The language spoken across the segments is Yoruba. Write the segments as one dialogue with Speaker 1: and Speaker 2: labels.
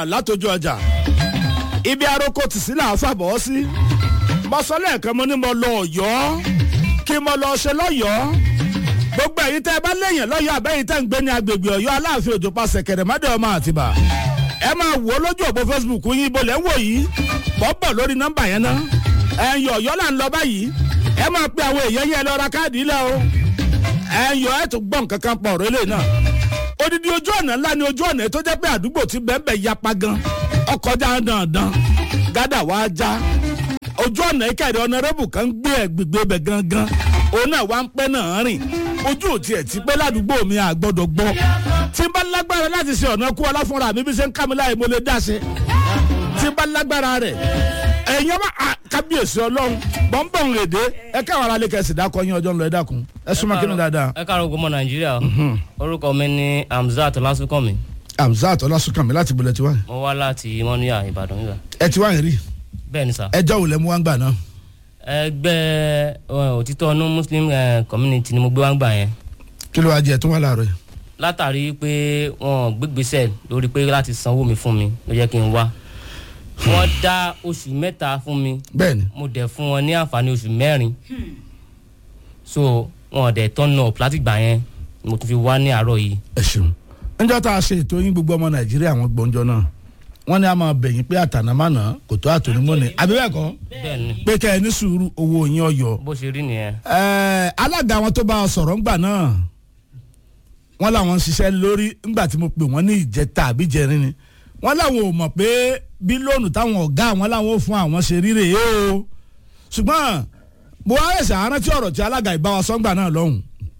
Speaker 1: látọjú ọjà ibi aroko tì sí làá fàbọ̀ sí mọ́sọ́lẹ̀ kan mo ní mo lọ ọ̀yọ́ kí mo lọ ṣe lọ́yọ́ọ́ gbogbo ẹ̀yin tẹ́ ẹ bá léèyàn lọ́yọ́ àbẹ́yìn tẹ́ ń gbé ní agbègbè ọ̀yọ́ aláàfin òjò pa sẹ̀kẹ̀rẹ̀ mọ́dẹ ọmọ àtìbà ẹ máa wò ó lójú òpó facebook yín ibo lẹ́ ń wò yìí bọ́bọ̀ lórí nọ́mbà yẹn ná ẹ̀yọ̀ ọ̀yọ́ là ń lọ báyìí ẹ máa pe àwọn èèyàn yẹn lọ ra káàdì ilẹ̀ o ẹ̀yọ̀ ẹ̀ tó gbọ́n kankan pọ̀ ọ̀rọ̀ eléyìí náà odidi ojú ọ̀nà ńlá ni ojú ọ̀nà tó jẹ́ pé àdúgbò ti bẹ́ẹ̀ yapa gan ọkọjá dandan gádà wá já ojú ọ̀nà ìkàdé ọ̀nàrẹ́bù kan gbé ẹ̀gbẹ̀gbẹ̀ bẹ̀ gangan òun náà wá ń pẹ́ náà rìn ojú ò tiẹ̀ ti pé ládùúgbò mi àgbọ̀dọ̀ gbọ́ tí n bá lágbára láti ṣe ọ̀nà kú ọlá fúnra mi bí ṣe ń ká mi láì mo lè dá ṣe tí n bá lágbára rẹ̀ ẹ̀yin ọba kábíyèsí ọlọ́run bọ́ńbọ̀n èdè ẹ káwọn ará lè kẹsì dákọ yín ọjọ́ ńlọ ẹ dákun ẹ súnmọ́ kí ni dáadáa.
Speaker 2: ẹ káàárọ̀ gbọmọ nàìjíríà orúkọ mi ni hamzat lásùkànmí
Speaker 1: hamzat ọlásùnkànmí láti bolẹ̀ tiwa
Speaker 2: mo wá láti mọ́níyà ìbàdàn nígbà
Speaker 1: ẹ ti wá yẹn rí
Speaker 2: bẹ́ẹ̀ ni sà
Speaker 1: ẹjọ́ wò lẹ́ mú wá ń gbà náà.
Speaker 2: ẹgbẹ́ eh, òtítọ́ ọ̀nù muslim eh, community ni mo gbé wá ń gbà yẹn
Speaker 1: kí ló wá jẹ tó wà láàárọ̀ yìí.
Speaker 2: látàrí pé wọn gbégbèsè lórí pé láti sanwó mi fún mi ló jẹ́ kí n wá wọ́n dá oṣù mẹ́ta fún mi
Speaker 1: bẹ́ẹ̀ni
Speaker 2: mo dẹ̀ fún wọn ní àǹfààní oṣù mẹ́rin so wọn dẹ̀ tọ́nà up láti gbà yẹn ni mo tún fi wá ní àárọ̀ yìí
Speaker 1: ẹ ṣeun níjọ́ tá a ṣe ètò yín gbogbo ọmọ nàìjíríà wọn gbọ́njọ́ náà wọ́n ní a máa bẹ̀yìn pé àtànàmánà kò tó àtònímọ́ni àbí bẹ́ẹ̀ kọ́
Speaker 2: bẹ́ẹ̀ ni
Speaker 1: pé kẹ́ ẹ ní sùúrù owó yín ọyọ.
Speaker 2: bó ṣe rí nìyẹn
Speaker 1: Ẹ, alága àwọn tó bá a sọ̀rọ̀ ńgbà náà wọ́n làwọn ń ṣiṣẹ́ lórí ńgbà tí mo pè wọ́n ní ìjẹta àbí jẹrin ni wọ́n làwọn ò mọ̀ pé bí lóònù táwọn ọ̀gá àwọn làwọn ò fún àwọn ṣe ríre yé o ṣùgbọ́n mo wá ẹ̀sẹ̀ arántí ọ̀rọ̀ tí alága ìbáwa sọ́ngbà náà lọ́hùn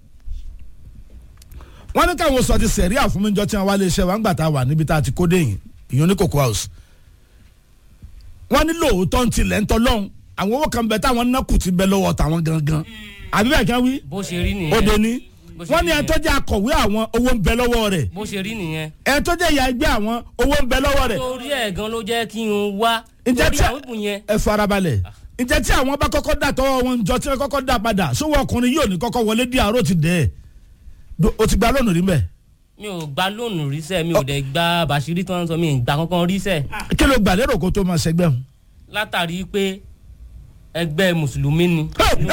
Speaker 1: wọ́n ní káwọn sọ ti sẹ̀rí àfúnmíjọ tí wọ́n wá lè ṣe wá ńgbà tá a wà níbi tá a ti kó déyìn ìyọ́n ní cocoa house wọ́n ní lóòótọ́ ń tilẹ̀ ń tọ́ lọ́hùn àwọn owó kan bẹ táwọn nákù ti bẹ lọ́wọ́ tàwọn gangan àbí bẹ́ẹ̀ kí wọ́n wí
Speaker 2: bó ṣe rí nìyẹn
Speaker 1: ó dé ní
Speaker 2: Bó ṣe
Speaker 1: wọ́n ní
Speaker 2: rí
Speaker 1: ẹ tó jẹ́ akọ̀wé àwọn owó ń bẹ lọ́wọ́ rẹ̀
Speaker 2: bó ṣe rí nìyẹn
Speaker 1: ẹ tó jẹ́ ìyá ẹgbẹ́ àwọn owó ń bẹ lọ́wọ́ rẹ̀
Speaker 2: torí ẹ̀ gan ló jẹ́ kí n wá
Speaker 1: Ǹjẹ́
Speaker 2: torí
Speaker 1: tí-
Speaker 2: àwọn ìbùn yẹn
Speaker 1: ẹ farabalẹ̀ ǹjẹ́ tí àwọn bá kọ́kọ́ dà tọ́wọ́ wọn jọ tí wọ́n kọ́kọ́ dà padà sówó ọkùnrin yóò ní kọ́kọ́ wọlé dí àárò ti dẹ̀ ẹ́ o ti gba lónìí rí mbẹ́
Speaker 2: mi ò gba lóònù ríṣẹ́ mi ò dẹ̀ gba bàṣírí tó ń sọ mi ì gbà kankan ríṣẹ́
Speaker 1: kí ló gbà lérò kó tó máa ṣẹgbẹ́ wọn.
Speaker 2: látàrí pé ẹgbẹ́ mùsùlùmí ni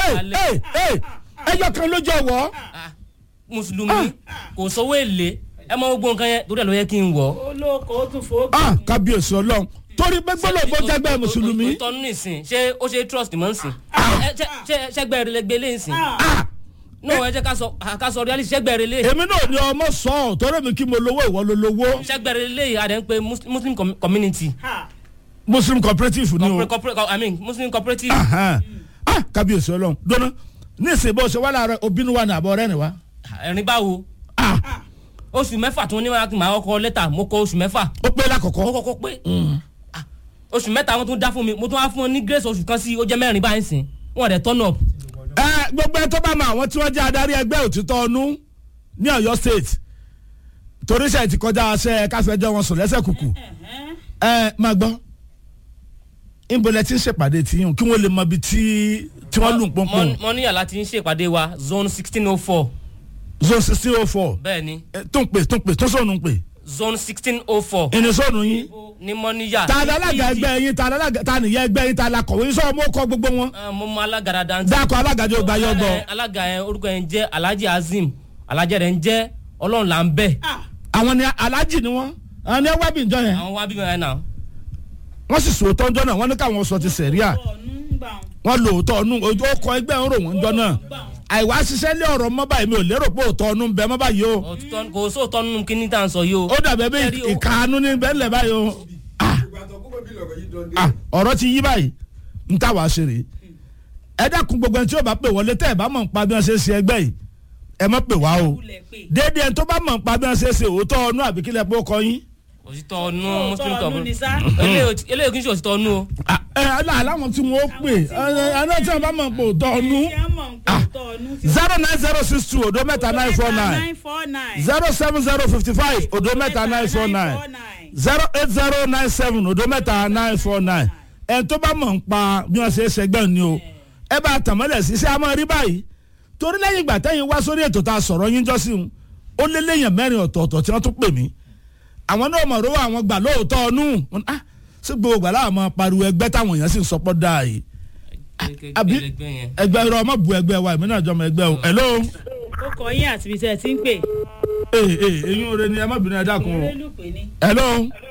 Speaker 1: ẹyọ kan ló jọ wọ́
Speaker 2: Ah, mùsùlùmí kò sówó èlé ẹ mọ gbogbo nǹkan yẹn torí ẹ̀ ló yẹ kí n wọ̀
Speaker 3: olóko ó tún fò.
Speaker 1: ah kábíyèsí ọlọ́run torí pé gbọ́dọ̀ bó jẹ́gbẹ́ mùsùlùmí
Speaker 2: ìtọ́nú nìsín ṣé ó ṣe trust mọ́ nsìn Ẹ, ṣé- ṣé- ṣẹ́gbẹ́ rẹ lè gbé lé nsìn
Speaker 1: ah
Speaker 2: no ẹ jẹ́ ká sọ ká sọ reality ṣẹ́gbẹ́ rẹ lé
Speaker 1: èmi náà ni ọmọ sọ ọ torí mi kí mo lówó ìwọ ló lówó
Speaker 2: ṣẹ́gbẹ́ rẹ lé adé ń pe Mus- muslim com- community
Speaker 1: muslim cooperative ni o
Speaker 2: Corporate- corporate- i mean muslim cooperative
Speaker 1: Ahan. ah kábíyèsí ọlọ́run dọ́nà ní ìsìn bó ṣe wà láàárọ̀ obìnrin wa ní àbọ̀ rẹ̀ ni wa
Speaker 2: ẹ̀rín báwo
Speaker 1: ah
Speaker 2: oṣù mẹ́fà tí wọ́n ní wàá máa kọ́ lẹ́tà mo kọ oṣù mẹ́fà
Speaker 1: ó pé
Speaker 2: mo
Speaker 1: lákọ̀ọ́kọ́
Speaker 2: kọ́kọ́ pé Ah, oṣù mẹ́ta wọn tún dá fún mi mo tún wá fún wọn ní grace oṣù kan sí ó jẹ́ mẹ́rin báyìí sìn wọn dẹ̀ turn up
Speaker 1: ẹ gbogbo ẹ tó bá mọ àwọn tí wọ́n jẹ́ adarí ẹgbẹ́ òtítọ́ ọnú ní ọ̀yọ́ state torí ṣe ti kọjá aṣẹ káfíńjọ wọn sùn lẹ́sẹ̀ kùkù ẹ máa gbọ́ ìbọlẹ̀ tí ń ṣèpàdé tí yín kí wọ́n lè mọ ibi tí tí wọ́n lù ń pọ́npọ́n
Speaker 2: mọ ní yàrá tí ń ṣèpàdé wa zone sixteen oh four
Speaker 1: zone sixteen oh four
Speaker 2: bẹ́ẹ̀ ni
Speaker 1: tó ń pè tó ń pè tó sọ̀nù ń pè
Speaker 2: zone sixteen oh four
Speaker 1: ìnísọ̀nù yín
Speaker 2: ní mọ́níyà
Speaker 1: ta ni alága ẹgbẹ́ yín ta ni alága ta nìyẹn ẹgbẹ́ yín ta la kọ̀wé yín sọ̀rọ̀ mọ́ kọ́ gbogbo wọn
Speaker 2: mo mọ alága dáadáa
Speaker 1: dákọ̀ alága jẹ́ ògbà yọ gbọ́
Speaker 2: Eh, alága yẹn orúkọ yẹn jẹ́ alhaji azim alhaji rẹ̀ ń jẹ́ ọlọ́run là ń bẹ̀
Speaker 1: àwọn ni alájì ni wọ́n àwọn ni ẹwà bí njọ yẹn
Speaker 2: àwọn wá bí wọn náà
Speaker 1: wọ́n sì sòótọ́ njọ́ náà wọ́n ní káwọn sọ ti sẹ̀ríà
Speaker 3: ọ̀nù ń gbà wọn.
Speaker 1: wọ́n lò ó tọ́ ọ̀nù ojú ọkọ̀ ẹgbẹ́ ń rò wọ́n njọ́ náà àìwá ṣiṣẹ́ lé ọ̀rọ̀ mọ́ báyìí mi ò lérò pé òótọ́ ọ̀nù ń bẹ mọ́ báyìí o
Speaker 2: òtítọ́ kò sóòótọ́ nínú kíní tá à ń sọ yìí o
Speaker 1: ó dàbẹ̀ bí
Speaker 2: Ẹ̀rí o.
Speaker 1: ìkànnú ní bẹ́ẹ̀lẹ̀ báyìí o Ah, ah, ọ̀rọ̀ ti yí báyìí ń tà wá ṣe rèé ẹ dákun gbogbo ẹni tí ó bá pè wọlé tẹ́ ẹ bá mọ̀ nípa bí wọ́n ṣe ń ṣe ẹgbẹ́ yìí ẹ mọ̀ pè wá o
Speaker 3: kulẹ̀ pé.
Speaker 1: déédéé ẹni tó bá mọ̀ nípa bí wọ́n ṣe ń ṣe òótọ́ ọ̀nù àbíkílẹ̀ pé ó kọ yín
Speaker 2: òtítọ́ ọ̀nù muslim
Speaker 3: Òótọ́ ọ̀nù ni sá.
Speaker 2: community eléyìí kì í ṣe òtítọ́ ọ̀nù o
Speaker 1: Ah, ẹ ẹ láwọn tí wọ́n pè ẹ ẹ náà tí wọ́n bá mọ̀ pé òótọ́ ọ̀nù
Speaker 3: Ṣé a mọ̀ nǹkan tọ̀ ọ̀nù ti
Speaker 1: zero nine zero six two odo mẹ́ta nine four nine
Speaker 3: nine four nine.
Speaker 1: zero seven zero fifty five odo mẹ́ta nine four nine zero eight zero nine seven odo mẹ́ta nine four nine ẹ̀ tó bá mọ̀ ń pa bí wọ́n ṣe é ṣẹgbẹ́ ni o ẹ bá tàmọ́lẹ̀ sí ṣé a máa rí báyìí torí lẹ́yìn ìgbà tẹ́yìn wá sórí ètò tá a sọ̀rọ̀ yín jọ́sìn ó lé léèyàn mẹ́rin ọ̀tọ̀ọ̀tọ̀ tí wọ́n tún pè mí àwọn náà mọ̀ rówó àwọn gbà lóòótọ́ ọ̀nù Mo ní, ah sí gbogbo gbà láwọn máa pariwo ẹgbẹ́ táwọn èèyàn sì ń sọpọ́ dáa yìí àbí
Speaker 2: ẹgbẹ́ yẹn.
Speaker 1: ẹgbẹ́ irọ́ ọmọ bu ẹgbẹ́ wa èmi náà jọmọ ẹgbẹ́ o hello
Speaker 3: ó kọ yín àti ibi tẹ́ ẹ ti ń pè.
Speaker 1: ee ee eyín oore ni ẹ má bínú ẹ dákun o
Speaker 3: olólùpẹ ni.
Speaker 1: hello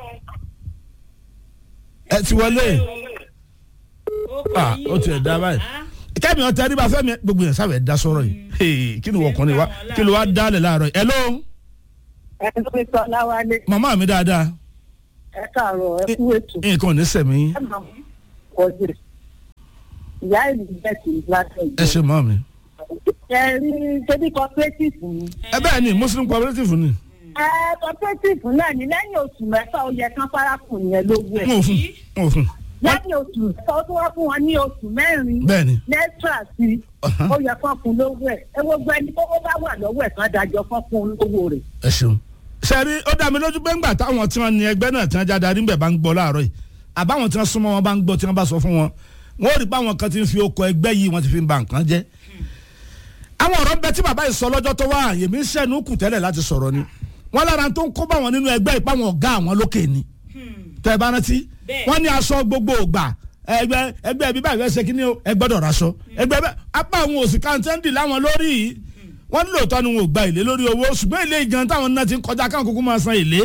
Speaker 1: ẹ ti wọlé
Speaker 3: ó kọ
Speaker 1: ah
Speaker 3: yín
Speaker 1: ó tiẹ̀ dá báyìí
Speaker 3: Ah,
Speaker 1: kẹ́mi ọ̀tẹ́ ẹni bá fẹ́ mi gbogbo yẹn sábẹ̀ dá sọ̀rọ̀ yìí Hey, kí ni wọ́n kàn ní wa kí ló wá dálẹ̀ láàárọ̀ yìí hello
Speaker 4: ẹni tó sọ láwálé
Speaker 1: màmá mi dáadáa
Speaker 4: ẹ káàárọ̀ ẹ kú ètò
Speaker 1: nǹkan ò ní sẹ̀mí
Speaker 4: ẹ máa kọjú ìyá ìlú bẹ́ẹ̀ sì ń láti
Speaker 1: ẹ ṣe mọ́ mi.
Speaker 4: ẹ rí ṣebí cooperative ni
Speaker 1: ẹ bẹ́ẹ̀ ni muslim cooperative ni
Speaker 4: ẹ cooperative náà ní lẹ́yìn oṣù mẹ́fà ó yẹ kán fárákùn yẹn lówó
Speaker 1: n ò
Speaker 4: ẹ̀
Speaker 1: fún n ò fún
Speaker 4: lẹ́yìn oṣù mẹ́fà ó tún wá fún wọn ní oṣù mẹ́rin
Speaker 1: bẹ́ẹ̀ ni
Speaker 4: lẹ́tà sí
Speaker 1: Ọ̀hán.
Speaker 4: ó yẹ kán fún lówó ẹ̀ ẹ gbogbo ẹni tó bá wà lọ́wọ́ ẹ̀ kán dájọ́ kán fún lówó rẹ̀.
Speaker 1: ẹ ṣeun. sẹ́rí ó dá mi lójú pé ńgbà táwọn tí wọ́n ní ẹgbẹ́ náà tí wọ́n jáde arígbẹ̀ bá ń gbọ́ láàárọ̀ yìí àbáwọn tí wọ́n súnmọ́ wọn bá ń gbọ́ tí wọ́n bá sọ fún wọn wọ́n rí pé àwọn kan ti ń fi okọ̀ ẹgbẹ́ yìí wọ́n ti fi ń ba nǹkan jẹ́. àwọn ọ̀rọ̀ ń bẹ tí bàbá yìí sọ lọ́jọ́ tó wá yèmí ń ṣẹ́nu kù tẹ́lẹ̀ láti sọ̀rọ̀ ni wọ́n lára tó ń kó bá wọn nínú ẹgbẹ́ ìpáwọn ọ̀gá àwọn lókè ni tẹ́ ẹ bá rántí
Speaker 3: Bẹ́ẹ̀.
Speaker 1: wọ́n ní aṣọ gbogbo ògbà ẹgbẹ́ ẹgbẹ́ bíbá ìfẹ́ ṣe kíní o ẹgbẹ́dọ̀ raṣọ ẹgbẹ́ bẹ́ẹ̀ apá àwọn òsì kàńtẹ́ǹdì láwọn lórí yìí wọ́n ní lóòótọ́ ni wọn ò gba èlé lórí owó ṣùgbọ́n èlé gan táwọn náà ti ń kọjá káwọn kúkú máa san èlé.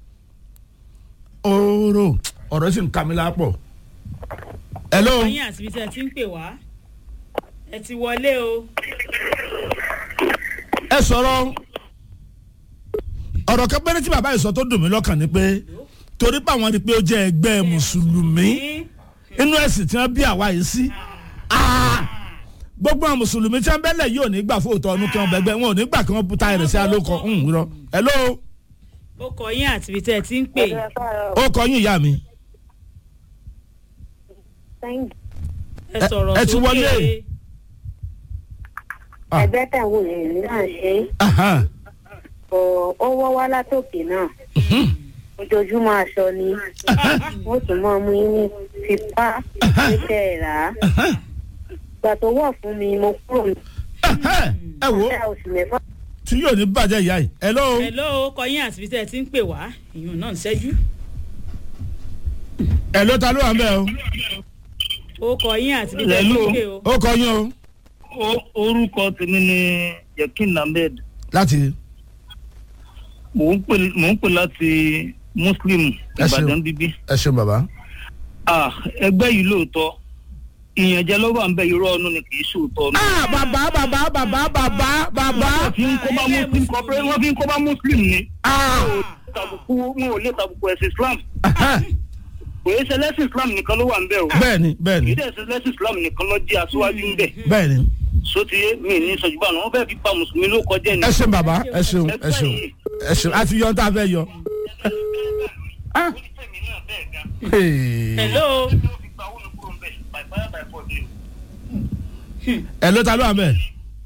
Speaker 1: ooro ọ̀rọ̀ sì ń ka mi lápọ̀. hello
Speaker 3: kọ yín àti ibi tẹ́ ẹ ti ń pè wá. ẹ ti wọlé o.
Speaker 1: ẹ sọ̀rọ̀ ọ̀rọ̀ kan péré tí bàbá yìí sọ tó dùn mí lọ́kàn ni pé torí pé àwọn rí i pé ó jẹ́ ẹgbẹ́ mùsùlùmí inú ẹ̀sìn tí wọ́n bí àwa yìí sí Ah! gbogbo àwọn mùsùlùmí tí wọ́n bẹ́lẹ̀ yìí ò ní gbà fóòtọ́ ọdún kí wọ́n bẹ́gbẹ́ wọn ò ní gbà kí wọ́n puta ẹ̀rẹ̀ sí alókọ̀ ń rọ hello
Speaker 3: ó kọ yín àti ibi tẹ́ ẹ ti ń pè.
Speaker 1: ó kọ yín ìyá mi
Speaker 3: ẹ sọ̀rọ̀
Speaker 1: ẹ ti
Speaker 3: sókè.
Speaker 1: wọlé. Ah.
Speaker 5: ẹgbẹ́ tàwọn èèyàn náà ṣe
Speaker 1: Ahan.
Speaker 5: kò ó wọ́ wá látòkè náà ojoojúmọ́ aṣọ ni wọ́n tún máa mú yín ní tipa títẹ̀ ẹ̀ rà á ìgbà tó wọ̀ fún mi mo kúrò ní
Speaker 1: Ahan. ẹ wo
Speaker 5: ìyá oṣù mẹ́fà
Speaker 1: tí yóò ní bàjẹ́ ìyá yìí hello
Speaker 3: hello ó kọ yín àti ibi tẹ́ ẹ ti ń pè wá. ìyún náà ń ṣẹ́jú.
Speaker 1: hello ta ló wà ń bẹ̀ o
Speaker 3: ó kọ yín àti ibi tẹ́ ẹ ti ń pè o.
Speaker 1: ó kọ yín o
Speaker 6: O- orúkọ tèmi ni yakin ahmed
Speaker 1: láti
Speaker 6: mò ń pè mò ń pè láti muslim
Speaker 1: Ẹ ṣeun.
Speaker 6: ìbàdàn bíbí
Speaker 1: ẹ ṣeun bàbá
Speaker 6: ah ẹgbẹ́ yìí lóòótọ́ ìyànjẹ lọ́wọ́ à ń bẹ irọ́ ọ̀nù ni kì í ṣòótọ́ ọ̀nù.
Speaker 1: ah bàbá bàbá bàbá bàbá bàbá
Speaker 6: wọ́n fi ń kó bá muslim corporate wọ́n fi ń kó bá muslim ni.
Speaker 1: ah
Speaker 6: tàbùkù wọn ò lè tàbùkù ẹ̀sìn islam
Speaker 1: Ahan.
Speaker 6: kò yẹ sẹlẹ́sìn islam nìkan ló wà ń bẹ̀ o
Speaker 1: bẹ́ẹ̀ni bẹ́ẹ̀ni
Speaker 6: kì í dẹ̀ sẹlẹ́sìn islam nìkan ló jẹ́ aṣíwájú ń bẹ̀
Speaker 1: bẹ́ẹ̀ni
Speaker 6: sotiye mi ní sọjúbà náà wọ́n fẹ́ẹ́ fi pa mùsùlùmí ló kọjá ni.
Speaker 1: ẹ ṣeun bàbá ẹ ṣeun ẹ ṣeun ẹ ṣeun àti yọ tá a fẹ́ yọ. Ah. Hey.
Speaker 3: hello
Speaker 1: hello ta ló wà ń bẹ̀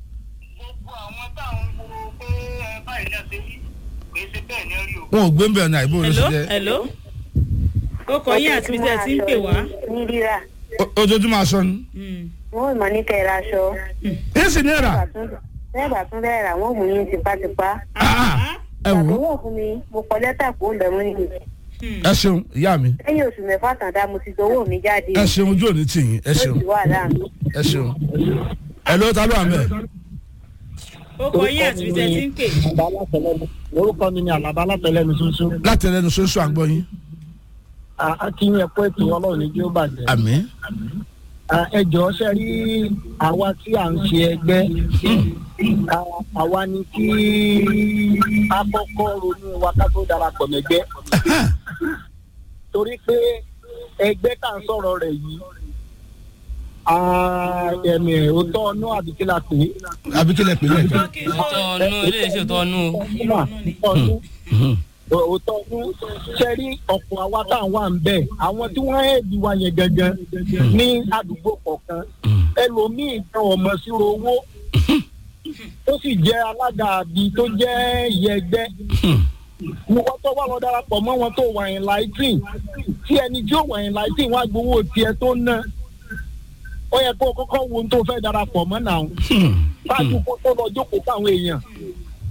Speaker 1: wọn ò gbé ń bẹ̀ ọ̀nà àìbò ló ṣe
Speaker 3: hello
Speaker 1: jẹ́
Speaker 3: hello ó kọ yín àti ibi tẹ́ ẹ ti ń pè wá.
Speaker 5: ní rírà
Speaker 1: O- ojoojúmọ́ aṣọ ni.
Speaker 3: Mm.
Speaker 5: wọ́n ò mọ̀ ní kẹ́ra aṣọ
Speaker 1: yín sì ní ìrà
Speaker 5: bẹ́ẹ̀ bá tún bẹ́ẹ̀ rà wọ́n mú yín tipátipá
Speaker 1: Ah, ẹ wò
Speaker 5: ìgbà tó
Speaker 1: ó
Speaker 5: wọ̀ fún mi mo kọ lẹ́tà kó ń bẹ̀ mọ́ nìyí
Speaker 1: ẹ ṣeun ìyá mi
Speaker 5: lẹ́yìn oṣù mẹ́fà tàn dá mo ti gbowó mi jáde
Speaker 1: ẹ ṣeun ojú òní tì yín ẹ ṣeun
Speaker 5: ló ti wà láàánú.
Speaker 1: ẹ ṣeun hello ta ló wà ń bẹ̀
Speaker 3: ó kọ yín àti ibi tẹ́ ẹ ti ń pè.
Speaker 7: Àlàbá látẹlẹnu. Orúkọ mi ni Àlàbá látẹlẹnu ṣoṣo.
Speaker 1: láti ẹlẹ́nu ṣoṣo àgbọ̀ yín
Speaker 7: A kí yín ẹ̀kọ́ ètò ọlọ́run ní kí ó bàjẹ́.
Speaker 1: àmín
Speaker 7: À, Ẹ jọ̀ọ́ ṣe rí àwa tí à ń ṣe ẹgbẹ́. À, Àwa ni kí a kọ́kọ́ ronú wa ká tó darapọ̀ mẹ́gbẹ́. Torí pé ẹgbẹ́ tá à ń sọ̀rọ̀ rẹ̀ yìí. à, Ẹ̀mí òótọ́ ọ̀nà àbíkí la pè é.
Speaker 1: àbí kílẹ̀ pè é
Speaker 2: òótọ́ ọ̀nù ilé iṣẹ́ òótọ́ ọ̀nù o.
Speaker 7: òótọ́ ọdún ṣe rí ọ̀pọ̀ àwa tá à ń wà ń bẹ̀ àwọn tí wọ́n ẹ̀ẹ́dì wa yẹn gangan ní àdúgbò kọ̀ọ̀kan ẹlòmíì gan ọmọ síro owó ó sì jẹ́ alága àbí tó jẹ́ ìyẹgbẹ́ wọ́n tó wà lọ darapọ̀ mọ́ wọn tó wà yín láìtìn tí ẹni tí ó wà yín láìtìn wọ́n á gbowó tiẹ̀ tó ná ó yẹ kó o kọ́kọ́ wo ohun tó fẹ́ darapọ̀ mọ́ náà ṣáàjú kó tó lọ jókòó fáwọn èèyàn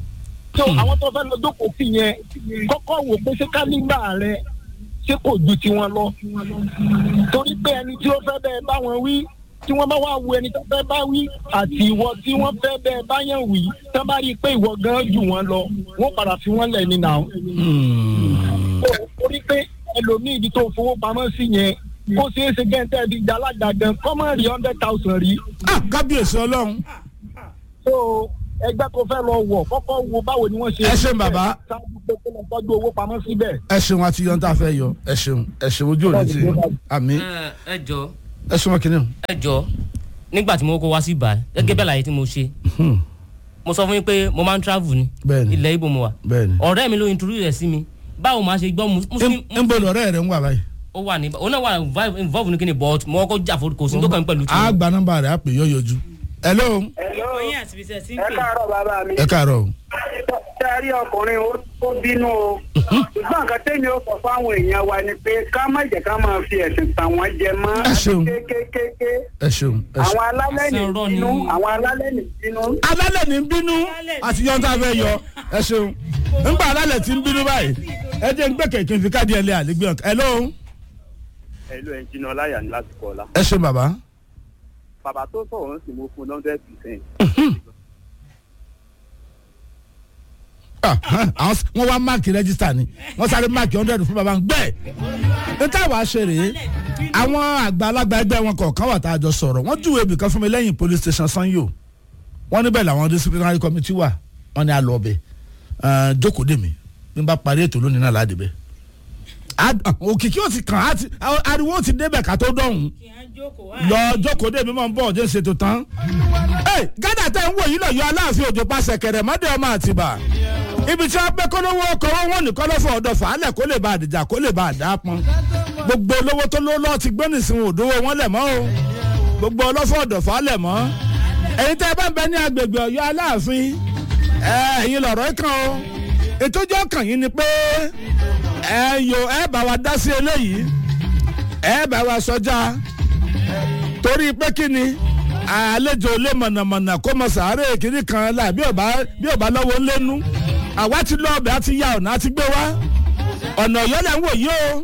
Speaker 7: so àwọn tó fẹ́ lọ jókòó sí yẹn kọ́kọ́ wò pé ṣé kálígbà rẹ ṣé kò ju tiwọn lọ torí pé ẹni tí ó fẹ́ bẹ́ẹ̀ bá wọn wí tí wọ́n bá wá wo ẹni tó fẹ́ bá wí àti ìwọ tí wọ́n fẹ́ bẹ́ẹ̀ bá yàn wí tó bá rí i pé ìwọ gan jù wọ́n lọ wọ́n padà fi wọ́n lẹ̀ ní nà ó. torí pé ẹlòmíì ibi tó fowó pamọ́ sí yẹn kó ṣeé ṣe gẹ́ntẹ́ di jalaja gan kọ́mọ̀ rí hundred thousand rí.
Speaker 1: ah kábíyèsí ọlọ́run
Speaker 7: so ẹgbẹ́ kó fẹ́ lọ wọ̀ kọ́kọ́ wo báwo ni wọ́n ṣe.
Speaker 1: Ẹ ṣeun bàbá.
Speaker 7: ṣáájú pé kó lọ tọ́jú owó pamọ́ síbẹ̀.
Speaker 1: ẹ ṣeun àti yọ̀ǹda fẹ́ yọ ẹ ṣeun ẹ ṣeun ojú òní ti àmì
Speaker 2: ẹ ẹ jọ
Speaker 1: ẹ ṣeun kìnìún.
Speaker 2: ẹ jọ nígbà tí mo kó wá sí ibà gẹ́gẹ́ bẹ́ẹ̀ láyé tí mo ṣe mo sọ fún yín pé mo máa ń travel ni
Speaker 1: Bẹ́ẹ̀ni.
Speaker 2: ilẹ̀ ibo mo wà
Speaker 1: bẹ́ẹ̀ni.
Speaker 2: ọ̀rẹ́ mi ló introduce rẹ̀ sí mi báwo máa ṣe gbọ́ muslim
Speaker 1: ń bọ̀ lọ́rẹ́ rẹ̀ ń wà báyìí.
Speaker 2: ó wà ní ó náà wà involve- involve ní kíni but mo kọ́ jà fún kò sí tó kàn mí pẹ̀lú tí
Speaker 1: a gba nọ́mbà rẹ̀ a pè yọ yọjú. hello
Speaker 3: oyin àti bisẹ ti ń
Speaker 8: ẹ
Speaker 3: pè
Speaker 8: káàárọ̀ bàbá mi.
Speaker 1: ẹ káàárọ̀ o.
Speaker 8: ṣé ẹ rí ọkùnrin ó tó bínú o. ṣùgbọ́n nǹkan tẹ́mi ó sọ fáwọn èèyàn wa ni pé ká má jẹ́ ká máa fi ẹ̀sìn tàwọn jẹ mọ́.
Speaker 1: Ẹ ṣeun.
Speaker 8: kékékéké.
Speaker 1: ẹ ṣeun ẹ
Speaker 8: àwọn
Speaker 1: ṣeun.
Speaker 8: alálẹ̀ ní
Speaker 2: Àṣẹ ọ̀rọ̀ ni-
Speaker 8: bínú àwọn alálẹ̀ ní bínú.
Speaker 1: alálẹ̀ ní ń bínú àti yọ̀ǹda fẹ́ yọ ẹ ṣeun. ńgbà alálẹ̀ ti ń bínú báyìí ẹ jẹ́ ń gbé kẹ̀kẹ́ fi káàdì ẹ̀ lé àlégbé ọ̀kan. hello
Speaker 9: ẹlò ẹnjìnà ọláyà ní lásìkò ọlá
Speaker 1: ẹ ṣeun bàbá.
Speaker 9: bàbá tó sọ̀rọ̀ ń sì mo fún hundred percent
Speaker 1: Ah, ah, àwọn s- wọ́n wá máàkì rẹ́gísítà ni wọ́n sáré máàkì hundred fún bàbá ń gbẹ́. ní táwa ṣe rèé àwọn àgbàlagbà ẹgbẹ́ wọn kọ̀ọ̀kan wà tá a jọ sọ̀rọ̀ wọ́n júwèé ibìkan fún mi lẹ́yìn police station sanyo wọ́n níbẹ̀ làwọn disciplinary committee wà wọ́n ní alọ́ ọbẹ̀ jókòó dè mí bí n bá parí ètò lónìí náà láti bẹ̀. òkìkí ò ti kàn á ti ariwo ò ti débẹ̀ ká tó dọ̀hún
Speaker 3: kí á jókòó wá.
Speaker 1: lọ jókòó dè mí mọ̀ ń bọ̀ ọ̀jẹ̀ ṣètò tán. ẹ gádà tẹ ń wò yìí lọ yọ aláàfin òjò pàṣẹ kẹrẹ mọdé ọmọ àtìbà ibi tí wọn bẹ kólówó ọkọ wọn wọn ní kọlọfọ ọdọ fàálẹ kó lè bá àdìjà kó lè bá àdá pọn gbogbo olówó tó ló lọ ti gbé nìsín òdòwò wọn lẹ mọ o gbogbo ọlọfọ ọdọ fàálẹ mọ ẹyin tẹ bá ń bẹ ní agbègbè ọyọ aláàfin ẹ ẹyin lọrọ kan o ètòjọ kàn yín ni pé ẹ yo ẹ bá wa dá sí eléyìí ẹ bá wa sọjá torí pé kí ni àlejò lé mọ̀nàmọ̀nà kó mọ sàárè kiri kan la bí ọba bí ọba lọ́wọ́ ńlẹ́nu àwa ti lọ ọbẹ̀ àti ya ọ̀nà àti gbé wá ọ̀nà ọ̀yọ́ lẹ̀ ń wò yí o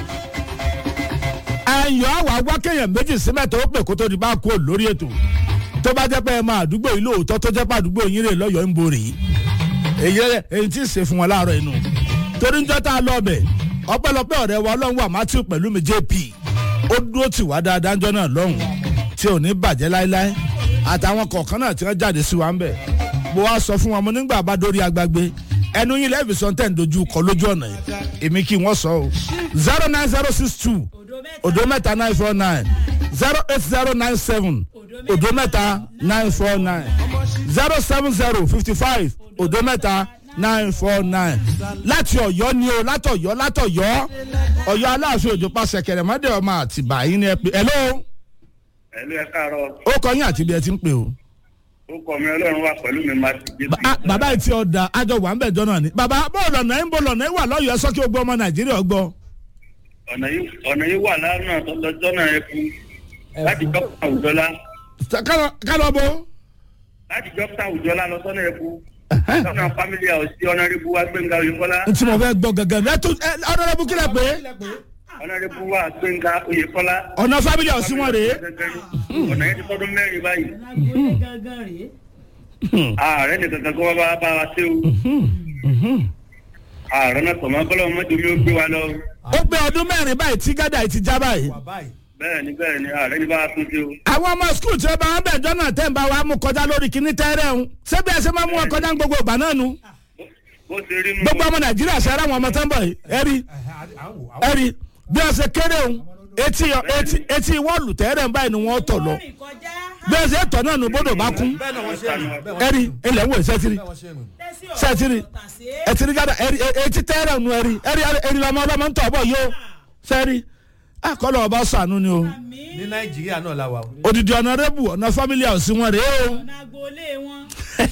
Speaker 1: ayọ̀ àwa wá kéèyàn méjì sí mẹ́ta ó pè kó tó di bá kú lórí ètò tó bá jẹ́ pé ẹ máa àdúgbò yìí lóòótọ́ tó jẹ́ pé àdúgbò yín rè lọ́yọ̀ọ́ ń borè èyí èyí tí ì ṣe fún wọn láàárọ̀ inú torí ń jọ́ tá a lọ ọbẹ̀ ọpẹ́lọpẹ́ ọ̀rẹ́ wa ọlọ́run wà matthew pẹ̀lú mi jp ó dúró tì wá dáadáa ńjọ́ náà lọ́hùn tí ò ní bàjẹ́ láéláé àtàwọn kọ̀ọ̀kan náà tí wọ́n jáde sí wa ń bẹ̀ mo wá sọ fún wọn mo nígbà bá dórí agbágbé ẹnu yín lẹ́ẹ̀fì sọ tẹ̀ ń dojú kọ lójú ọ̀nà yìí èmi kí wọ́n sọ o zero nine zero six two odo mẹ́ta nine four nine zero eight zero nine seven odo mẹ́ta nine four nine zero seven zero fifty five odo mẹ́ta nine four nine láti ọ̀yọ́ ni o látọ̀yọ́ látọ̀yọ́ ọ̀yọ́ aláàfin òjò pàṣẹ kẹrẹmọdé ọmọ àtìbà yín ni ẹ pé hello
Speaker 9: ẹlò ẹ káàárọ̀
Speaker 1: ó kọ yín àti ibi ẹ ti ń pè o.
Speaker 9: ó kọ mi ọlọ́run wà pẹ̀lú mi máa ti gbé
Speaker 1: Ba- ah, bàbá yìí ti ọ̀dà àjọ wà ń bẹ̀ jọ náà ni. bàbá bọ́ọ̀lù ọ̀nà ń bọ̀ lọ́nà ẹ̀ wà lọ́yọ̀ọ́ sọ kí o gbọ́ ọmọ nàìjíríà gbọ́.
Speaker 9: ọ̀nà yìí ọ̀nà yìí wà lánàá tọ́jọ́ náà ẹ fún láti dókítà òjọ́lá
Speaker 1: kálọ̀ bó.
Speaker 9: láti dókítà òjọ́lá lọ sọ́nà ẹ fún sọ́nà family house sí ọ̀nàrẹ́bù wa gbẹ̀ngà oyèkọ́lá
Speaker 1: n tí mo fẹ́ gbọ́ gẹ́gẹ́ ẹ tún ẹ ọ̀dọ́dọ́bù kílẹ̀ pé
Speaker 9: ọ̀nàrẹ́bù wa gbẹ̀ngà oyèkọ́lá
Speaker 1: ọ̀nà fábílì ọ̀sìn wọn rèé.
Speaker 9: ọ̀nà yẹn ti tọ́dún mẹ́rin báyìí
Speaker 3: agboolé gangan rèé.
Speaker 9: ààrẹ nìkan kan kó wá bá bá wa ṣe o ààrẹ náà tọ̀mọ́ kọ́lọ́ mọ́tò mi ó gbé wa lọ
Speaker 1: ó gbé ọdún mẹ́rin báyìí tí gádà yìí ti já báyìí.
Speaker 9: bẹ́ẹ̀ ni bẹ́ẹ̀ ni ààrẹ ní bá wa tún ṣe o.
Speaker 1: àwọn ọmọ skul tí ó bá wọn bẹ̀ jọ náà tẹ́ ń bá wa mú kọjá lórí kíní tẹ́rẹ̀ ń ṣé bí ẹ ṣe máa mú wọn kọjá ní gbogbo ìgbà náà nu.
Speaker 9: bó ṣe rí nu
Speaker 1: gbogbo ọmọ nàìjíríà ṣe ara àwọn ọmọ tó ń bọ̀ yìí ẹ̀rí ẹ̀rí bí wọ́n ṣe kéré ń etí etí etí wọ́ọ̀lù tẹ́rẹ̀ ń báyìí ni wọ́n tọ̀ lọ
Speaker 3: rìn kọjá.
Speaker 1: bí wọ́n ṣe tọ̀ náà nu bódò bá kún ẹ̀rí ilẹ̀ ń wò sẹ́tìrì
Speaker 3: tẹ́sí
Speaker 1: sẹ́tìrì
Speaker 3: tàṣé.
Speaker 1: ẹtìrì gádà ẹ̀rí etí tẹ́rẹ̀ nu ẹ̀rí ẹ̀rí ẹ̀rí lọ́mọ ọlọ́mọ ń tọ̀ bọ̀ yìí o sẹ́rí àkọlọ̀ ọba sànú ni o
Speaker 10: ní nàìjíríà náà la wà.
Speaker 1: odidi ọ̀nàrẹ́bù ọ̀nà family house wọn rèé o
Speaker 3: ọ̀nà agboolé wọn.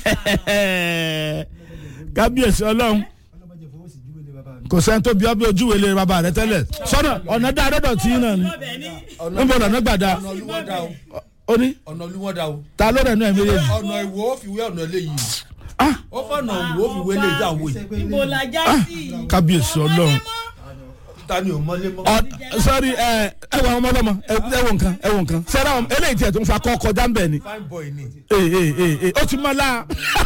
Speaker 1: kábíyèsí ọlọ́run kò sẹ́ni tó bí ọ bí ojúwe lè bàbá rẹ tẹ́lẹ̀ sọ́nà ọ̀nà dá adọ́dọ̀ tí yín náà ni
Speaker 3: ọbẹ̀ ní.
Speaker 1: níbo lọ́nà gbàdá
Speaker 10: ọ̀nà olúwọ́dà o
Speaker 1: ó ní
Speaker 10: ọ̀nà olúwọ́dà o
Speaker 1: ta ló rẹ̀ nú ẹ̀ méjèèjì
Speaker 10: ọ̀nà ìwò ó fi wé ọ̀nà eléyìí. ó fọ̀nà wo fi wélé ìjọ àwọn yìí
Speaker 3: ibo la já sí.
Speaker 1: kábíyèsí ọlọ́run
Speaker 10: ta ni ò mọ́lé mọ́.
Speaker 1: Ọ- sọrí ẹ ẹ wọ ọmọ ọlọmọ ẹ ẹ wọ nǹkan ẹ wọ nǹkan sẹ́ra ọmọ eléyìí tiẹ̀ tó ń fa kọ́ kọjá ń bẹ̀ ni
Speaker 10: fine boy ni.
Speaker 1: ee ee ee ee ó ti mọ́ la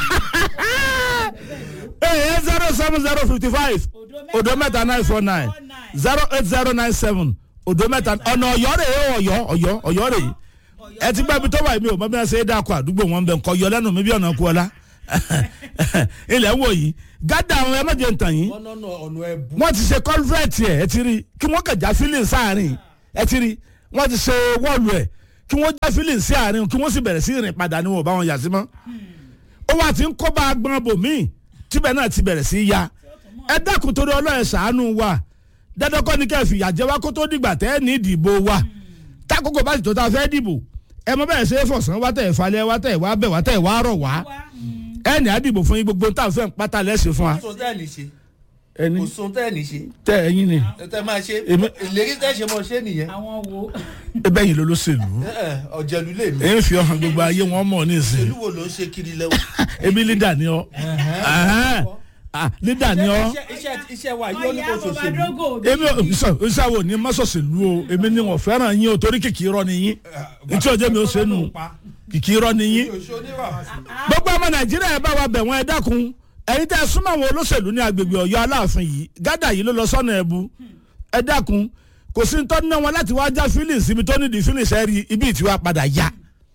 Speaker 1: ee zero seven zero fifty five odo mẹ́ta nine four nine zero eight zero nine seven odo mẹ́ta ọ̀nà ọ̀yọ́ rè é ọ̀yọ́ ọ̀yọ́ ọ̀yọ́ rè é ẹ ti gbọ́ ibi tó wà mí o mọ bí wọ́n ṣe é dáko àdúgbò wọn bẹ̀ nkọ́ yọ lẹ́nu mi bí ọ̀nà kú ọlá ilẹ̀ ń wò yìí gádà àwọn ẹ má jẹ́ ntàn yín
Speaker 10: wọ́n nọ́nà ọ̀nà ẹ̀bù.
Speaker 1: wọ́n ti ṣe kọ́lfẹ́ẹ̀tì ẹ̀ ẹ ti rí kí wọ́n kẹjà fílìn sáàrin ẹ ti rí wọ́n ti ṣe wọ́ọ̀lù ẹ̀ kí wọ́n já fílìn sí àárín kí wọ́n sì bẹ̀rẹ̀ sí ìrìn padà ní wọn ò bá wọn yà sí mọ́. ó wà tí ń kó bá agbọn bòmíì tíbẹ̀ náà ti bẹ̀rẹ̀ sí ya ẹ dákun torí ọlọ́ọ̀ ṣàánú wa dandan kọ́ ni kẹ́ ẹ fìyà jẹ wá kó tó dìgbà tẹ́ ẹ ní ìdìbò wa tákòkò bá ti tó ta fẹ́ dìbò ẹ mọ bẹ́ẹ̀ ṣe é fọ̀sán wá tẹ̀ falẹ̀ wá tẹ̀ wá bẹ̀ wá tẹ̀ wá rọ̀ wá ẹ ní àdìbò fún yín gbogbo tá à ń fẹ́ pátá lẹ́sìn fún wa
Speaker 10: kò sóhun tẹ́ ẹ̀ ní ṣe
Speaker 1: ẹni
Speaker 10: kò sóhun tẹ́ ẹ̀ ní ṣe
Speaker 1: tẹ ẹyin ni
Speaker 10: tẹ́ máa ṣe
Speaker 1: Èmi-
Speaker 10: ìlérí tẹ́ ṣe mọ̀ ṣe nìyẹn.
Speaker 3: àwọn wo.
Speaker 1: ebe yìí ló ló ṣèlú
Speaker 10: Ẹ, ẹ, ọ̀jẹ̀lú lè mí.
Speaker 1: èyí fi ọhàn gbogbo ayé wọn mọ ní ìsìn
Speaker 10: ìlú wo ló ń ṣe kiri lẹ́wọ̀.
Speaker 1: ebi lídà ni ọ Ẹhẹ́n. Ah, lídà ni ọ
Speaker 10: Iṣẹ́- iṣẹ́ iṣẹ́ wa yóò ní
Speaker 3: ọ̀yá
Speaker 10: kò ṣòṣèlú.
Speaker 3: bàbá
Speaker 1: èmi ò sọ ìṣàwò ní mọ́sọ̀sẹ̀lú o èmi ni wọ́n fẹ́ràn yín o torí kìkì irọ́ ni yín ntí ọjọ́ mi ò ṣe nù kìkì irọ́ ni yín gbogbo ọmọ nàìjíríà ẹ bá wa bẹ̀ wọ́n ẹ dákun ẹ̀yin tẹ́ ẹ súnmọ́ àwọn olóṣèlú ní agbègbè ọ̀yọ́ aláàfin yìí gádà yìí ló lọ sọ́nà ẹ̀bù ẹ dákun kò sí tọ́ ná wọn láti wá já feelings ibi tó nídìí feelings ẹ rí ibi ìtiwá padà yá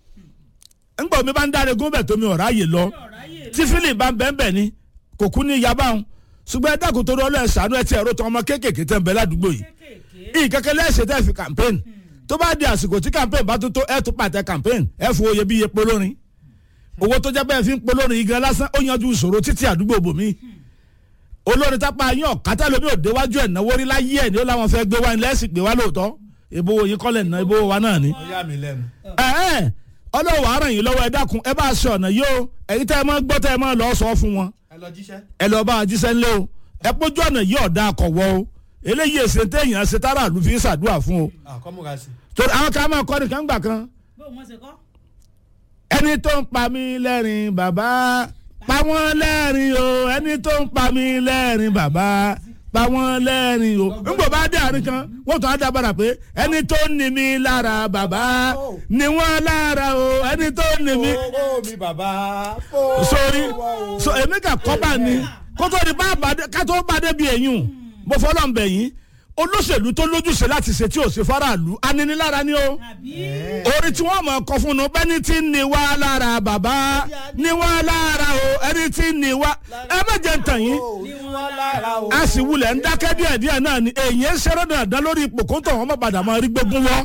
Speaker 1: ńgbà omi bá ń dáre gómìnà tómi ọ̀rá yìí lọ tí feeling bá ń bẹ́ẹ̀ bẹ́ẹ̀ ni kò kú ní yaba òun ṣùgbọ́n ẹ dákun torí ọlọ́ọ̀ ṣàánú ẹ ti ẹ̀rọ tó ọmọ kéékèèké tẹ̀ ń bẹ ládùúgbò yìí ìkẹ́kẹ́ lẹ́sẹ̀ tẹ́ fi campaign tó bá di àsìkò tí campaign bá tó tó ẹ tó pàtẹ campaign ẹ fún oyè bí iye polórin owó tó jẹ́ bẹ́ẹ̀ fi ń polórin igi lásán ó yanjú ìṣòro títí àdúgbò bòmí olórin tápá yín ọ̀kátà lómi òdewájú ẹ̀ náwó rí láyé ẹ̀ ní ó láwọn fẹ́ gbé wá ní lẹ́sìn gbé wá lóòótọ́ ìbò yín kọ́lẹ̀ ná ìbò wa náà ni
Speaker 10: ó yà mí lẹ́nu.
Speaker 1: ẹ̀ẹ́n ọlọ́wọ́ àràn yìí lọ́wọ́ ẹ dákun ẹ bá ṣe ọ̀nà yìí o èyí tẹ́ ẹ máa gbọ́ tẹ́ ẹ máa lọ sọ fún wọn
Speaker 10: ẹ lọ jíṣẹ́.
Speaker 1: ẹ lọ bá a jíṣẹ́ ńlẹ́ o ẹ pójú ọ̀nà yìí ọ̀dà akọ̀wọ́ o eléyìí èsè téèyàn ṣe tára àlù fi ń ṣàdúrà fún o
Speaker 10: àkọ́múra sí.
Speaker 1: torí àwọn kan máa kọ́ nìkan gbà kan
Speaker 3: bó wọn ṣe kọ́.
Speaker 1: ẹni tó ń pa mí lẹ́rìn bàbá pa wọ́n lẹ́rìn o ẹni tó ń pa mí lẹ́rìn bàbá pa wọ́n lẹ́rìn o nígbà bá dé àárín kan wọ́n tún á dábàrà pé ẹni tó ń ní mi lára bàbá ni wọ́n lára o ẹni tó ń ní mi
Speaker 10: owó mi bàbá.
Speaker 1: sórí so èmi kà kọ́ bá ní kó tó di bá bàdé ká tó bá dé bí ẹ̀yìn mo fọlọ́ ń bẹ̀ yín olóṣèlú tó lójúṣe láti ṣe tí ò ṣe faraàlú aninilára ni o orí tí wọ́n mọ̀ ọkọ̀ fún un bẹ́ni tí ń ní wá lára bàbá ní wá lára o ẹni tí ń ní wá ẹ má jẹ́ ń tàn yín
Speaker 10: ní wọ́n lára o.
Speaker 1: a sì wulẹ̀ ń dákẹ́ díẹ̀ díẹ̀ náà ni èyí ń ṣeré dandan lórí ipò kó tó wọn má padà máa rí gbógun wọ́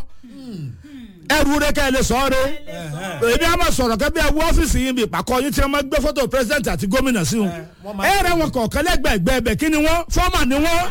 Speaker 1: ẹrù rẹ kẹ́ ẹ lè sọ ọ́ rẹ èmi á máa sọ̀rọ̀ kẹ́ bí ẹ wọ ọ́fíìsì yín bí ìpàkọ́ yín tí wọ́n máa gbé fọ́tò pírẹsidẹ́ǹtì àti gómìnà sí wọn ẹ rẹ wọn kọ̀ọ̀kan lẹ́gbẹ̀ẹ́gbẹ́ ẹbẹ̀ kí ni wọ́n fọ́ọ̀mà ni wọ́n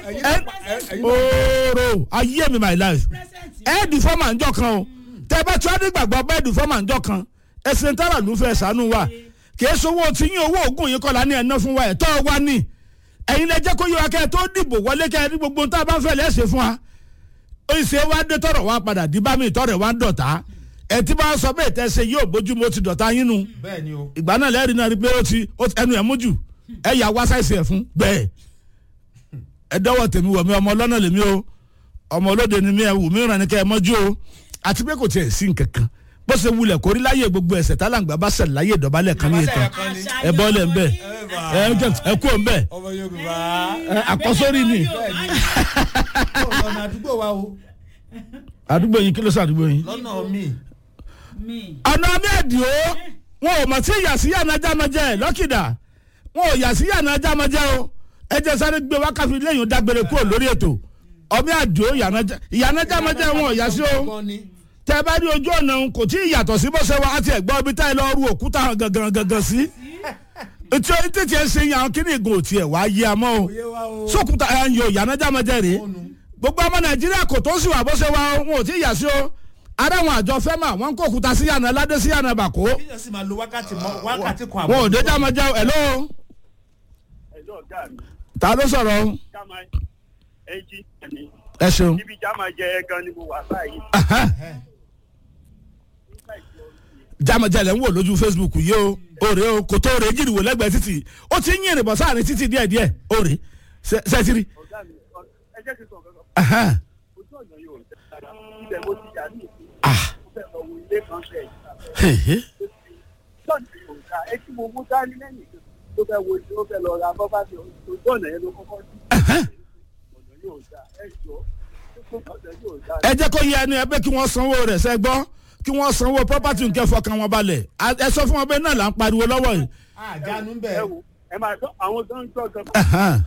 Speaker 1: ooo ayé mi my life ẹ di fọ́ọ̀mà ńjọ kan o tẹ bá tí wọ́n ní gbàgbọ́ bẹ́ẹ̀ di fọ́ọ̀mà ńjọ kan ẹsẹ̀ ń tààrà ló fẹ́ sànú wa kì í sowó tí yín owó oògùn yìí kọ́la ní ẹ̀ná fún wa ẹ̀ tọ́ wa ní ẹ̀yin lẹ jẹ́ kó yọ akẹ́ tó dìbò wọlé kẹ́ ẹ ní gbogbo tá a bá fẹ́ lẹ́sẹ̀ fún wa ìṣe wa dé tọrọ wa padà di bá mi tọrọ wa ń dọ̀tá ẹ tí bá sọ bẹ́ẹ̀ tẹ́ ṣe yóò bójú mo ti dọ̀tá yín nu
Speaker 10: bẹ́ẹ̀ ni o.
Speaker 1: ìgbà náà lẹ́rìí náà rí pé ó ti ó ti- ẹnu ẹ̀ mú jù ẹ yà wá sáìsì ẹ̀ fún bẹ́ẹ̀ ẹ dọ́wọ́ tèmi wọ̀ mí ọmọ ọlọ́nà lèmi o ọmọ olóde ni mi ẹ wù mí ràn ní kẹ́ ẹ mọ́jú o àti pé kò tiẹ̀ sí nkankan bó ṣe wulẹ̀ kórí láyé gbogbo ẹ̀sẹ̀ tálàǹgbà bá ṣẹlẹ̀ láyé ìdọ̀bálẹ̀ kan ní ìtàn ẹ bọ́ lẹ̀ ń bẹ̀ ẹ jẹ́- ẹ kú ọ̀ ń bẹ̀
Speaker 10: ọmọ yorùbá.
Speaker 1: ẹ àkọ́sórí ni
Speaker 10: ọ̀nà àdúgbò wa o.
Speaker 1: àdúgbò yín kí ló sàdúgbò yín.
Speaker 10: lọ́nà mi.
Speaker 3: mi.
Speaker 1: ọ̀nà mẹ́ẹ̀dìó wọn ò mọ̀ sí ìyàsí yànnà jámọ́jẹ́ lọ́kìdá wọn ò yàsí yànnà jámọ́jẹ́ o ẹ jẹ́ sáré gbé wákàtí lẹ́yìn dágbére kúrò lórí ètò ọmọ àdìó yànnà jámọ́jẹ́ wọn ò yàsí o
Speaker 10: gan ni.
Speaker 1: tẹ bá rí ojú ọ̀nà òun kò tí ì yàtọ̀ sí bó ṣe wá àti ẹ̀gbọ́n ibi táyì lọ́ọ́ ru òkúta hàn gangan gangan sí etí títí ẹ ṣe yàn kí ni ìgò tiẹ̀ wá yé amọ́ o
Speaker 10: Oyé wa o.
Speaker 1: sókùtà ẹ̀ ń yọ yànnà jámọ́jẹ́ rèé gbogbo ọmọ nàìjíríà kò tó sì wà bó ṣe wá o, wọn ò tí ì yà sí o ara àwọn àjọ fẹ́mà wọn kó òkúta sí yànnà ládé sí yànnà bàkó
Speaker 10: kíyàn sì máa lo wákàtí mọ wákàtí kan
Speaker 1: wọn ò dé jámọ́jẹ́ o hello
Speaker 8: ẹjọ́ ọ̀gá mi
Speaker 1: ta ló sọ̀rọ̀ o?
Speaker 8: jáma ẹjí ni
Speaker 1: ẹ ṣeun
Speaker 8: níbi jáma jẹ gan ni mo wà báyìí.
Speaker 1: Aha. jamajẹlẹ ń wò lójú facebook yìí o òrè o kò tó òrè jìnnì wò lẹ́gbẹ̀ẹ́ títì ó ti ń yìnrìn bọ̀ sáàrin títì díẹ̀ díẹ̀ òrè sẹ́tìrì.
Speaker 8: ọ̀gá mi ẹ jẹ́ kí n sọ kankan ojú ọ̀nà yóò dára ibẹ̀ mo ti yà ní ìsìn mo fẹ́ lọ wo ilé kan bẹ́ẹ̀ ojú ọ̀nà yóò dá ẹ tí mo mú dání lẹ́yìn tó fẹ́ wo tó fẹ́ lọ ra bọ́bá mi ojú ọ̀nà yẹn ló kọ́kọ́ sí ọ̀nà yóò dá ẹ jọ ọ̀nà yóò dá.
Speaker 1: ẹ jẹ́ kó yẹ ẹni ẹ pé kí wọ́n sanwó rẹ̀ sẹ́ gbọ́ kí wọ́n sanwó property nǹkan fọkàn wọn balẹ̀ A- ẹ sọ fún wọn bẹ́ẹ̀ náà là ń pariwo lọ́wọ́ yìí.
Speaker 10: àjánu
Speaker 8: ẹ
Speaker 10: bẹ́ẹ̀.
Speaker 8: wo ẹ máa tọ́ àwọn tó ń tọ́ gan
Speaker 1: Ẹ̀hán.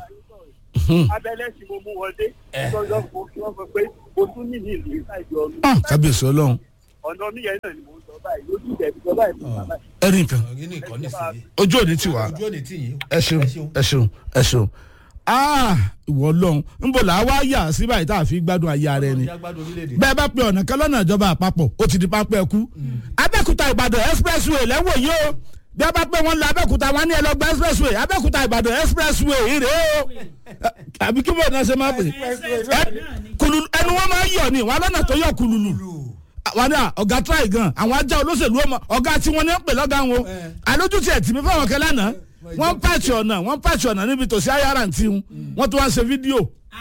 Speaker 8: abẹ́lẹ́ tí mo mú wọn dé tọ́jọ́ fún kí wọ́n sọ pé mo tún ní ní ìlú ìsáìjọ ọdún
Speaker 1: Ah, kábíyèsí ọlọ́run
Speaker 8: ọ̀nà mi yẹn náà ni mo ń sọ báyìí lójú ìdẹ̀bí sọ báyìí fún bàbá yìí.
Speaker 1: ẹ rí nǹkan
Speaker 10: ọ̀gí ní ìkọ́ni sí i.
Speaker 1: ojú òní ti wá
Speaker 10: ojú òní tì yín.
Speaker 1: ẹ ṣeun ẹ ṣeun ẹ ṣeun Ah, ìwọ ọlọ́run ń bọ̀ là á wá yà sí báyìí tá a fi gbádùn ayé ara ẹni
Speaker 10: ọjà gbádùn orílẹ̀-èdè.
Speaker 1: bẹ́ẹ̀ bá pe ọ̀nà kan lọ́nà ìjọba àpapọ̀ ó ti di pápẹ́ ẹkú abẹ́kúta ìbàdàn expressway lẹ́wọ̀ yìí o bí a bá pẹ́ wọn lọ abẹ́kúta wọn ní ẹlọgbà expressway abẹ́kúta ìbàdàn expressway ìrè o àbí kí bọ́ọ̀ náà ṣe máa pè é kululu ẹnu wọn máa ń yọ ni wọn lọ́nà tó yọ kululu wọn ní à, ọ̀gá tíráì gan àwọn ajá olóṣèlú ọmọ ọ̀gá tí wọ́n ní ń pè lọ́gá wọn alójútì ẹ̀ tì mí fáwọn kẹlẹ́ náà wọ́n ń pàṣẹ ọ̀nà wọ́n ń pàṣẹ ọ̀nà níbi tòsí ayára ntí wọn wọ́n tún wá ń ṣe fídíò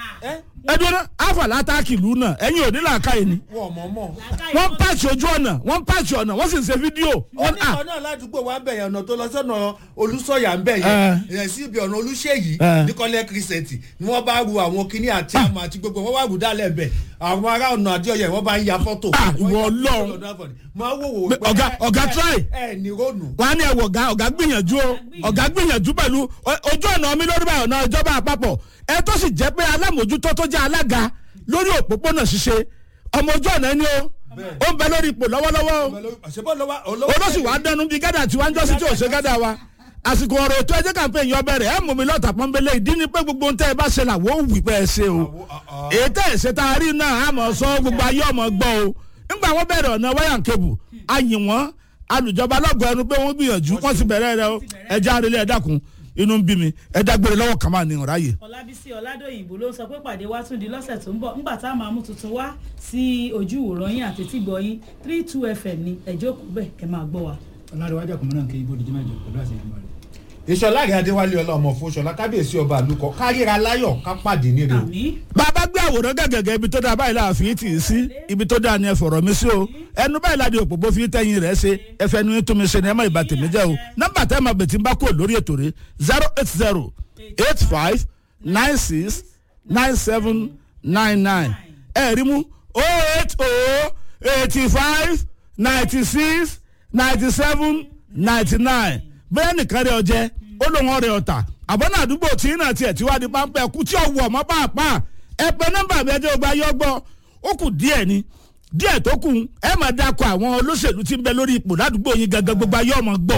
Speaker 1: ẹdun náà àfàlà àtàkì ìlú náà ẹ̀yin ò ní làákàyè ni
Speaker 10: wọ́n mọ̀ mọ̀.
Speaker 1: wọ́n ń pàṣẹ ojú ọ̀nà wọ́n ń pàṣẹ ọ̀nà wọ́n sì ń ṣe fídíò wọ́n à
Speaker 10: oníkan náà ládùúgbò wa ń bẹ̀ yẹn ọ̀nà tó lọ sọ́nà olùsọ̀yà ń bẹ̀
Speaker 1: Eh.
Speaker 10: yẹn ìyẹn sí ibi ọ̀nà olùṣèyí
Speaker 1: Eh.
Speaker 10: níkọ́lẹ́ kìrìsẹ̀tì ni wọ́n bá ru àwọn kinní àti àmọ́ àti gbogbo wọn wá rù dálẹ̀ bẹ̀ àwọn ará ọ̀nà àdéhọ̀yẹ̀ wọ́n bá ń ya fọ́tò.
Speaker 1: Ah,
Speaker 10: Wọ́n
Speaker 1: ìwọ
Speaker 10: ya
Speaker 1: Ọlọ́run.
Speaker 10: fọ́tò lọ́dọ̀ àfọ̀dì. máa wò wò
Speaker 1: Pé ọ̀gá- ọ̀gá try.
Speaker 10: ẹ ní rónù.
Speaker 1: wọn á ní ẹwọ ọ̀gá ọ̀gá gbìyànjú o ọ̀gá gbìyànjú pẹ̀lú o- ojú ọ̀nà mi lórí báyọ̀ náà ìjọba àpapọ̀ ẹ tó sì jẹ́ pé alámòjútó tó jẹ́ alága lórí òpópónà ṣíṣe ọmọ ojú ọ̀nà ẹni o ó ń bẹ lórí ipò lọ́wọ́lọ́wọ́ o
Speaker 10: àṣebọ́ lọ́wọ́
Speaker 1: olóṣù wa dẹnu bíi gádà tí wọ́n ń jọ́sí tí ò ṣe gádà wa àsìkò ọ̀rọ̀ ètò ẹjẹ́ kàmpé yọ bẹ̀rẹ̀ ẹ̀ mú mi lọ́ọ̀tà pọ́nbélé ìdí ni pé gbogbo ohun tẹ́ ẹ bá ṣe làwọ̀ ó wì pé ẹ ṣe o èyí tẹ́ ẹ ṣe tá a rí náà a mọ̀ sọ gbogbo ayé ọmọ gbọ́ o nígbà wọn bẹ̀rẹ̀ ọ̀nà wáyà kébù ayìn wọn alùjọba lọ́gọ̀ ẹnu pé wọ́n gbìyànjú wọ́n ti bẹ̀rẹ̀ rẹ o ẹja arílẹ̀ ẹ dákun inú ń bí mi ẹ dágbére lọ́wọ́ kàn máa ní ọ̀ráyè.
Speaker 3: ọlábísí ọládòyìnbó ló ń sọ pé pàdé wa tún di lọ́sẹ̀ tó ń bọ̀ ńgbà tá a máa mú tuntun wá sí ojú ìwòran yín àti tìgbọ̀ yín three two fm ní ẹjọ́ kù bẹ́ẹ̀ kẹ́ máa gbọ́ wa.
Speaker 11: ọlárẹ̀wájú àkùnmọ́ náà kí ibò díjú mẹ́jọ pẹ̀lú àṣẹ ìgbìmọ̀ rẹ̀.
Speaker 10: ìṣọlá rẹ adéwálé ọlọmọ fún ṣọlá kábíyèsí ọba àlùkò káríra láyọ̀ ká pàdé níre o.
Speaker 1: bàbá gbé àwòrán gẹ́gẹ́gẹ́ ibi tó dáa báyìí la fi tì í sí ibi tó dáa ni ẹ fọ̀rọ̀ mi sí o ẹnu báyìí la di òpópó fi tẹ́yìn rẹ̀ ṣe ẹ fẹ́ nu tún mi ṣe ni ẹ má ìbá tèmi jẹ́ o nọ́mbà tẹ́ ẹ máa bẹ̀tì ń bá kúrò lórí ètò rẹ̀ zero eight zero eight five nine six nine seven nine nine ẹ rí mú o eight o eighty five ninety six ninety seven ninety nine bẹ́ẹ̀ nìkan rẹ̀ ọjẹ́ ó lóun ọ̀rẹ́ ọ̀tà àbọ̀nà àdúgbò tí náà tiẹ̀ tí wàá di pápẹ́ kú tí ọ̀wọ̀ ọmọ pàápàá ẹ pé nọ́mbà mi ẹjọ́ gba yọ gbọ́ ó kù díẹ̀ ni díẹ̀ tó kù ẹ máa dákọ̀ àwọn olóṣèlú tí ń bẹ lórí ipò ládùúgbò yín gangan gbogbo ayé ọmọ gbọ́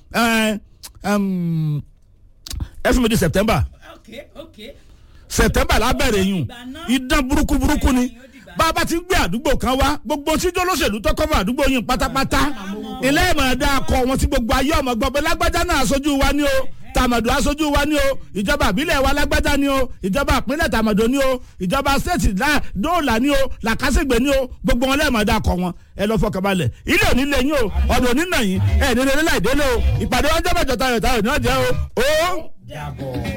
Speaker 1: ẹ ẹm, ẹ fún mi di september
Speaker 3: ok ok
Speaker 1: september lábẹ̀rẹ̀ yùn idán burúkú burúkú ni bá a bá ti ń gbé àdúgbò kan wá gbogbo tíjọ́ olóṣèlú tó kọ́fà àdúgbò yín pátápátá ilé ìmọ̀ ẹ̀dá akọ wọn tí gbogbo ayé ọmọ gbọ́ pé lágbájá náà aṣojú wa ni o tàmàdù aṣojú wa ni o ìjọba àbílẹ̀ wa lágbájá ni o ìjọba àpínlẹ̀ tàmàdù ni o ìjọba stéètì dóòlà ni o làkàṣègbè ni o gbogbo wọn lẹ́ẹ̀mọ̀ ẹ̀dá akọ wọn ẹ lọ fọkànbalẹ̀ ilé òní lè yín o ọ̀dọ̀ òní nà yín ẹ̀ ní rere láìdélé o ìpàdé wọn jẹ́ bàjọ́ tayọ̀ tayọ̀ ní ọ̀jẹ́ o ó.